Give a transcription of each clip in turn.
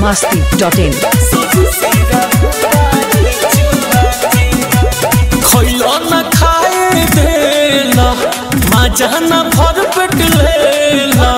masti.in. खइलो न खाए देला मजा न भर पेट लेला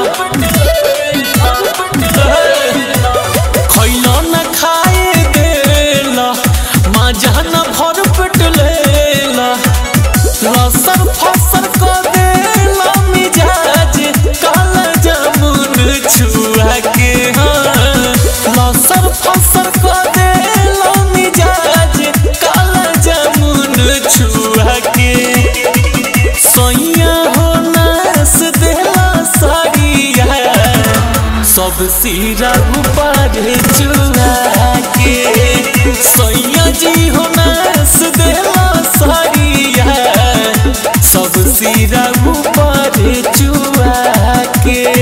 खइलो न खाए देला मजा न भर पेट लेला लसर फसर क देला मिजाज काला जामुन छुआ के हाँ लसर फसर क देला मिजाज काला जामुन छुआ के सोइया हो नास देला साड़िया सब सिरा ऊपर चुरा के सोइया जी हो नास देला साड़िया सब सिरा ऊपर चुरा के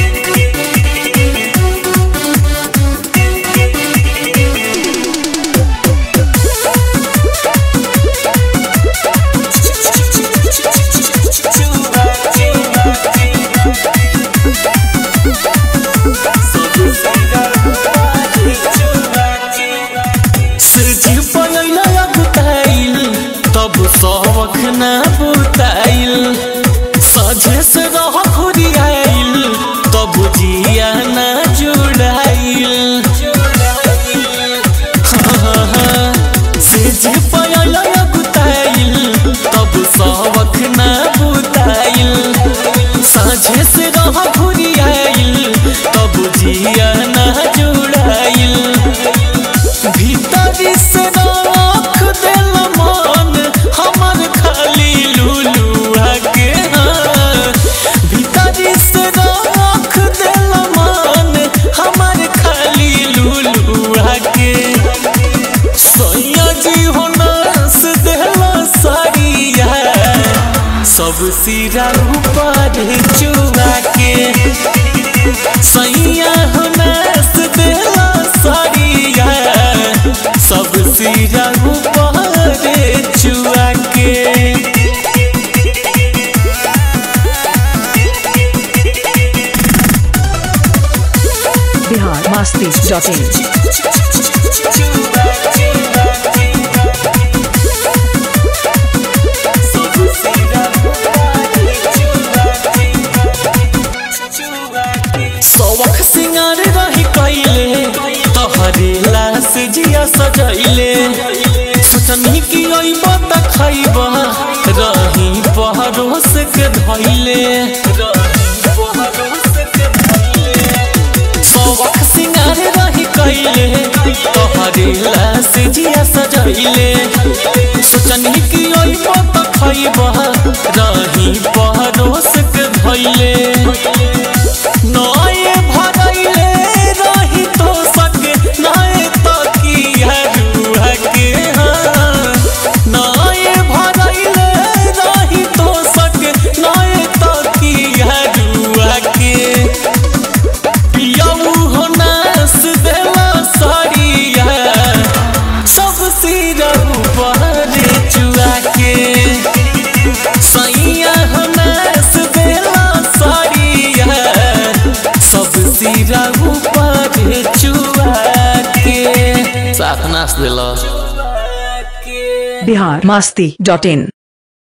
सजी पलैला बुताइल तब सबक ना बुताइल सजे से रह खुरियाइल तब जिया ना जुड़ाइल सजी पलैला बुताइल तब सबक ना बुताइल सजे से रह खुरियाइल तब जिया ना जुड़ाइल भीतरी से रख दिल मन हमर खाली लुलुआ के हाँ। भीतरी से रख दिल मन हमर खाली लुलुआ के सैया जी हो नस देला साड़िया सब सिरा ऊपर चुआ के सैया हो नस देला साड़िया सब सिरा ऊपर चुआ के Bihar masti.in. सवख सिंगार रही कैले तोहरे लाश जिया सजैले सोचनी कि अइब त खइब रही पहरोस के धैले सवख सिंगार रही कैले तोहरे लाश जिया सजैले सोचनी कि अइब त खइब रही पहरोस के धैले नए भरैले रही तो सके नए तो किया रुआ के हाँ नए भरैले रही तो सके नए तो किया रुआ के पियाऊ हो नास देला साड़िया सब सिरा ऊपर चुआ के सैया हो नास देला साड़िया सब सिरा ऊपर चुआ के साथ नाच देला Bihar masti.in.